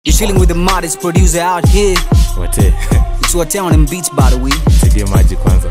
You're chilling with the modest producer out here. wate It's what town and beats, by the way. sidie maji kwanza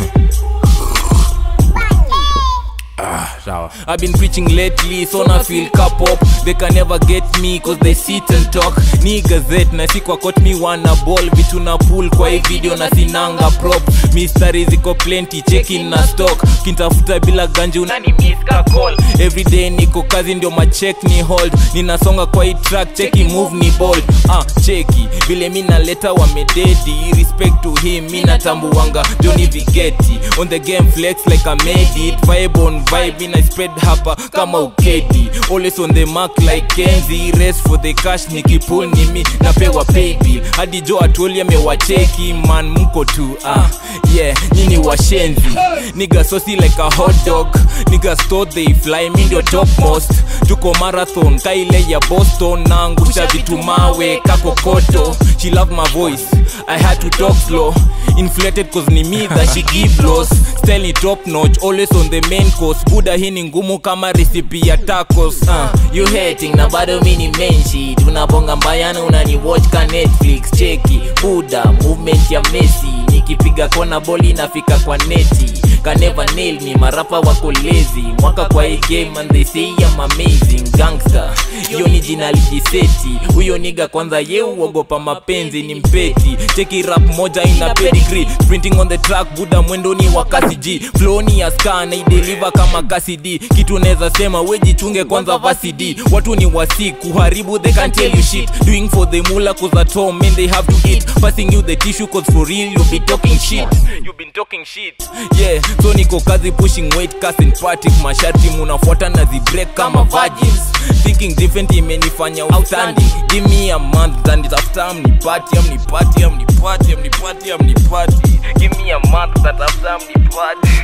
ah, sawa I've been preaching lately, so na feel cup up. They can never get me cause they sit and talk. Ni gazette na si kwa court me wana ball vitu na pull kwa hii video na sinanga prop. Mistari ziko plenty, checking na stock. Kintafuta bila ganji unani miss ka call. Every day niko kazi ndio ma check ni hold. Ninasonga kwa hii track, cheki move ni bold. Ah, cheki vile mi naleta wamededi. Respect to him, mi natambuanga Johnny Vigeti. On the game flex like I made it. Vibe on vibe, mina spread hapa kama ukedi. Always on the mark like Kenzi. Race for the cash, nikipull ni mi napewa pay bill. Hadi jo atuoli amewacheki man, mko tu ah yeah, nyini washenzi. Nigga saucy like a hot dog. Nigga store they fly, mi ndio topmost. Tuko marathon, kaile ya Boston. Naangusha vitu mawe kakokoto. She love my voice, I had to talk slow. Inflated cause ni me that she give loss. Style ni top notch, always on the main course. Buda hii ni ngumu kama recipe ya tacos. Uh, you hating na bado mi ni menshi. Tunabonga mbayana unani watch ka Netflix. Cheki, Buda, movement ya Messi. Nikipiga kona boli nafika kwa neti. Can never nail me, marapa wako lazy. Mwaka kwa hii game and they say I'm amazing. Gangster, hiyo ni jina lijiseti. Huyo niga kwanza ye uogopa mapenzi ni mpeti. Cheki rap moja ina pedigree. Printing on the track, Buda mwendo ni wa kasi G. Flow ni ya ska na ideliver kama kasi D. Kitu neza sema wejichunge kwanza vasi D. Watu ni wasi kuharibu they can't tell you shit. Doing for the mula cause at home men they have to eat. Passing you the tissue cause for real you be talking shit. You been talking shit. Yeah, so niko kazi pushing weight cast and party masharti munafuata na zibreak kama virgins. Thinking different imenifanya outstanding. Give me a month and it's after I'm ni party, I'm ni party, I'm ni party, I'm ni party, I'm ni party. Give me a month that after I'm ni party.